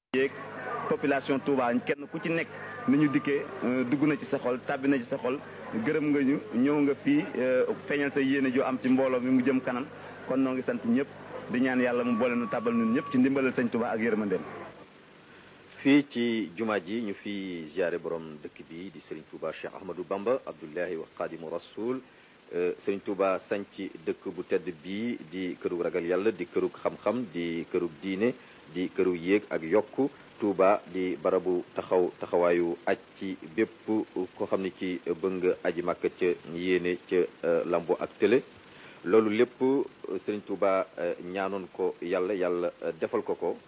yeeg population Touba kenn ku ci nekk ni ñu dikkee dugg na ci sa xol tàbbi na ci sa xol gërëm nga ñu ñëw nga fii feeñal sa yéene joo am ci mbooloo mi mu jëm kanam kon noo ngi sant ñëpp di ñaan yàlla mu boole nu tàbbal ñun ñëpp ci ndimbalal sëñ Touba ak yërmandeem fii ci jumaa ji ñu fi ziare borom dëkk bi di Serigne Touba Cheikh Ahmadou Bamba Abdullahi wa Xaadimu Rasul Serigne Touba sanc dëkk bu tedd bii di kërug ragal yàlla di kërug xam-xam di kërug diine di kërug yéeg ak yokku Touba di barabu taxaw taxawaayu aj ci bépp koo xam ne ci bëgg aji màkk ca yéene ca lambo ak télé loolu lépp Serigne Touba ñaanoon ko yàlla yàlla defal ko ko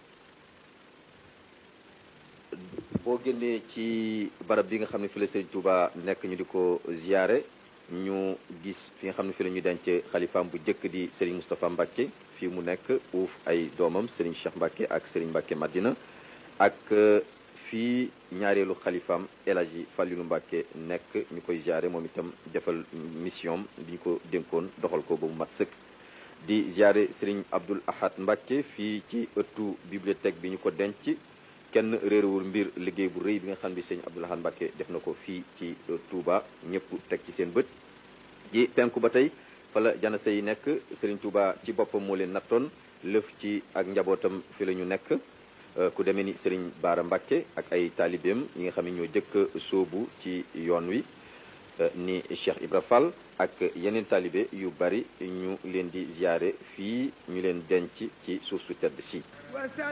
boo génnee ci barab bi nga xam ne fi la Serigne Touba nekk ñu di ko ziyaare ñu gis fi nga xam ne fi la ñu denc xalifaam bu njëkk di Serigne Moustapha Mbacke fii mu nekk uuf ay doomam Serigne Cheikh Mbacke ak Serigne Mbacke Madina ak fii ñaareelu xalifaam El Hadji Fallilou Mbacke nekk ñu koy ziyaare moom itam defal mission bi ñu ko dénkoon doxal ko ba mu mat sëkk di ziyaare Serigne Abdoul Ahad Mbacke fii ci ëttu bibliothèque bi ñu ko denc kenn réerewul mbir liggéey bu rëy bi nga xam ne sëñ Abdoul Ahad Mbacke def na ko fii ci Touba ñëpp teg ci seen bët ji penku ba tey fa la janase yi nekk Serigne Touba ci boppam moo leen nattoon lëf ci ak njabootam fi la ñu nekk ku demee ni Serigne Baara Mbacke ak ay taalibeem yi nga xam ne ñoo jëkk sóobu ci yoon wi ni Cheikh Ibra Fall ak yeneen taalibe yu bari ñu leen di ziyaare fii ñu leen denc ci suuf su tedd si